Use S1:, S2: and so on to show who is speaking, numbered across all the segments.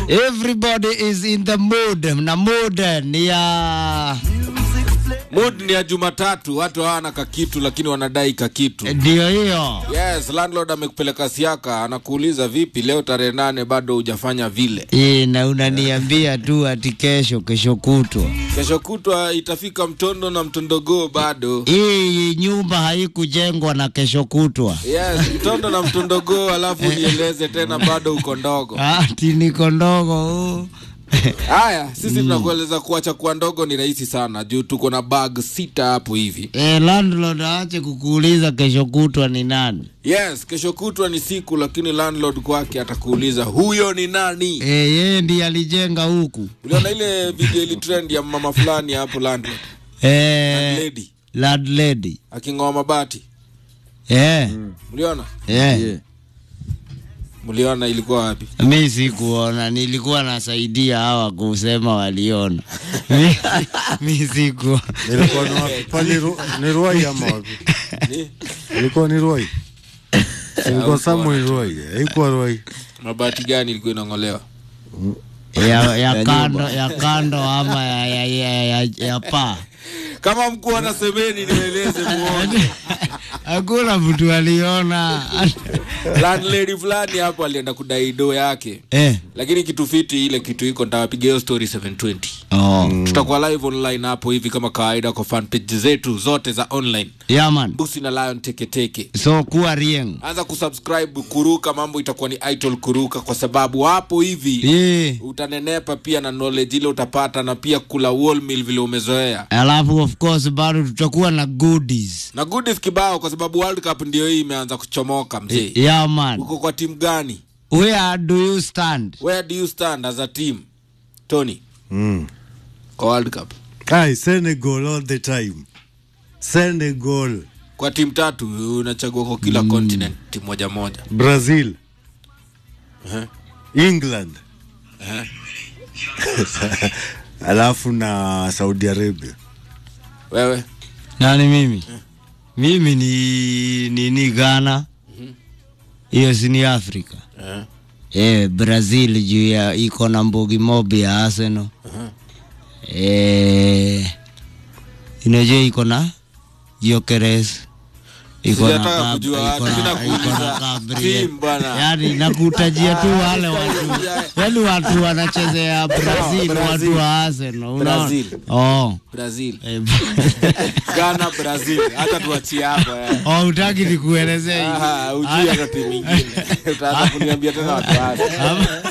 S1: Everybody is in the mood. Na mood ni ya
S2: Mood ni ya Jumatatu, watu hawana kakitu lakini wanadai kakitu.
S1: ndio hiyo.
S2: Yes, landlord amekupeleka siaka, anakuuliza vipi leo tarehe nane bado hujafanya vile.
S1: Eh, na unaniambia tu ati kesho kesho kutwa.
S2: Kesho kutwa itafika mtondo na mtondogoo bado.
S1: Hii nyumba haikujengwa na kesho kutwa.
S2: Yes, mtondo na mtondogoo, alafu nieleze tena bado uko ndogo.
S1: Ati niko ndogo huu.
S2: Haya, sisi tunakueleza kuacha kuwa ndogo ni rahisi sana juu tuko na bag sita hapo hivi.
S1: Eh, landlord aache kukuuliza kesho kutwa ni nani.
S2: Yes, kesho kutwa ni siku, lakini landlord kwake atakuuliza huyo ni nani.
S1: Eh, yeye ndiye alijenga huku.
S2: Uliona ile video ili trend ya mama fulani hapo landlord
S1: Eh,
S2: lady
S1: landlady.
S2: aking'oa mabati,
S1: Eh,
S2: mliona?
S1: eh.
S2: Mliona ilikuwa wapi?
S1: Mi sikuona, nilikuwa nasaidia hawa kusema waliona. Mi- Mi sikuona.
S3: Ilikuwa ni wapi? Pale Ru- ni Ruai ama wapi?
S2: Ni
S3: Ilikuwa ni Ruai. Ilikuwa somewhere Ruai. Haikuwa Ruai.
S2: mabati gani ilikuwa inang'olewa?
S1: ya, ya kando ya kando ama ya, ya, ya, ya, ya paa.
S2: Kama mkuu anasemeni, nieleze muone.
S1: Hakuna mtu aliona.
S2: Landlady fulani hapo alienda kudai do yake,
S1: eh.
S2: lakini kitu fiti ile kitu iko nitawapiga hiyo story 720
S1: Oh.
S2: tutakuwa live online hapo hivi kama kawaida kwa fan page zetu zote za online
S1: Yeah, man.
S2: busi na lion teketeke
S1: So kuwa rieng.
S2: anza kusubscribe kuruka mambo itakuwa ni idol kuruka kwa sababu hapo hivi
S1: Eh.
S2: utanenepa pia na knowledge ile utapata na pia kula wall meal vile umezoea
S1: Alafu of course bado tutakuwa na goodies.
S2: na goodies kibao kwa sababu world cup ndio hii imeanza kuchomoka mzee
S1: Yeah, man.
S2: uko kwa timu gani
S1: Where do you stand?
S2: where do you stand as a team tony
S3: Mm.
S2: kwa world cup
S3: Ai, Senegal all the time. Senegal,
S2: kwa timu tatu unachagua kwa kila continent timu moja moja
S3: Brazil,
S2: Ehe.
S3: England. Alafu na Saudi Arabia.
S2: wewe
S1: Nani mimi? Mimi ni ni, ni Ghana. Hiyo si ni Afrika.
S2: Eh.
S1: Eh, Brazil juu ya iko na mbogi mobi ya Arsenal. Eh, inajua iko na Gyökeres. Iko na
S2: Sijataka
S1: Gab-
S2: kujua
S1: iko
S2: watu,
S1: na-
S2: sina
S1: iko na
S2: kuuliza
S1: Gabriel.
S2: team bwana.
S1: Yaani nakutajia tu wale watu. Yaani watu wanachezea Brazil,
S2: Brazil.
S1: watu wa Arsenal. Unaona?
S2: Brazil.
S1: Oh.
S2: brazil
S1: Eh,
S2: ghana brazil hata tuachie hapo eh.
S1: Oh, utaki nikuelezee hivi.
S2: Aha, ujui hata timu ingine utaanza kuniambia tena watu wake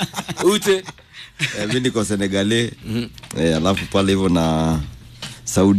S2: ute
S4: Eh, mi niko Senegale eh, alafu pale hivyo na Saudi